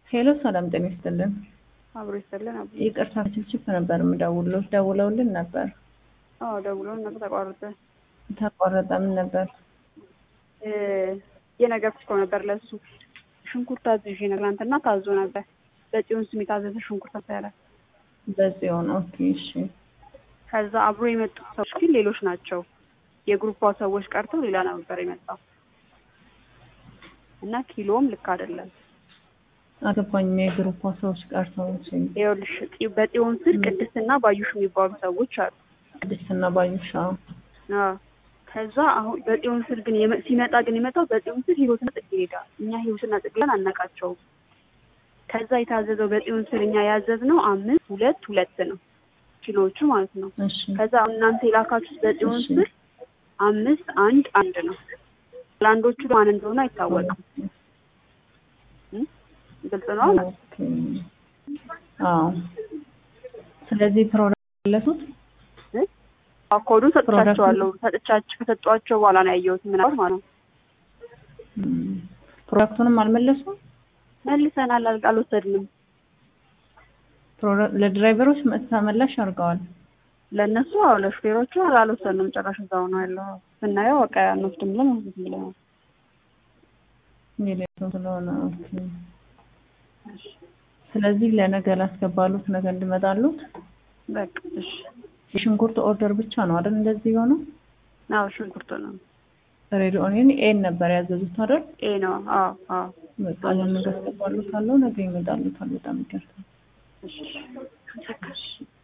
ሄሎ ሰላም ጤና ይስጥልን። አብሮ ይስጥልን። አብ ይቅርታ ችፕችፕ ነበር የምደውልሎት ደውለውልን ነበር። አዎ ደውሎን ነበር ተቋረጠ። ተቋረጠ። ምን ነበር? እ የነገርኩት እኮ ነበር ለሱ ሽንኩርት አዝዤ ነበር ትናንትና ታዞ ነበር። በጽዮን ስም የታዘዘ ሽንኩርት ነበረ። በጽዮን ኦኬ፣ እሺ። ከዛ አብሮ የመጡት ሰዎች ግን ሌሎች ናቸው። የግሩፓ ሰዎች ቀርተው ሌላ ነበር የመጣው እና ኪሎም ልክ አይደለም። አገባኝም የግሩፓ ሰዎች ቀርተው እሺ። ይኸውልሽ ጽ- በጽዮን ስር ቅድስትና ባዩሽ የሚባሉ ሰዎች አሉ። ቅድስትና ባዩሻ አዎ ከዛ አሁን በጽዮን ስር ግን የመ- ሲመጣ ግን የመጣው በጽዮን ስር ህይወትና ጽጌረዳ እኛ ህይወትና ጽጌረዳን አናውቃቸውም። ከዛ የታዘዘው በጽዮን ስር እኛ ያዘዝነው አምስት ሁለት ሁለት ነው ኪሎዎቹ ማለት ነው። እሺ ከዛ እናንተ የላካችሁት በጽዮን እሺ። ስር አምስት አንድ አንድ ነው። ለአንዶቹ ማን እንደሆነ አይታወቅም። እም? ግልጽ ነው። ኦኬ። አዎ። ስለዚህ ፕሮዳክት መለሱት ኮዱን ሰጥቻቸዋለሁ። ሰጥቻቸው ከሰጧቸው በኋላ ነው ያየሁት ምናምን ማለት ነው። እም፣ ፕሮዳክቱንም አልመለሱም። መልሰናል፣ አል- አልወሰድንም። ፕሮዳ- ለድራይቨሮች ተመላሽ አድርገዋል። ለእነሱ አዎ፣ ለሹፌሮቹ አልወሰድንም። ጭራሽ እዛው ነው ያለው። ስናየው በቃ አንወስድም ብለን አንወስድም ብለን የሌለው ስለሆነ ኦኬ። ስለዚህ ለነገ ላስገባሉት ነገ እንድመጣሉት በቃ እሺ። የሽንኩርት ኦርደር ብቻ ነው አይደል? እንደዚህ የሆነው አዎ ሽንኩርቱ ነው ሬዲ ኦኒየን ኤን ነበር ያዘዙት አይደል? ኤ ነው። አዎ አዎ። በቃ ለነገ አስገባሉታለሁ። ነገ ይመጣሉታል። በጣም ይቅርታ። እሺ። እሺ።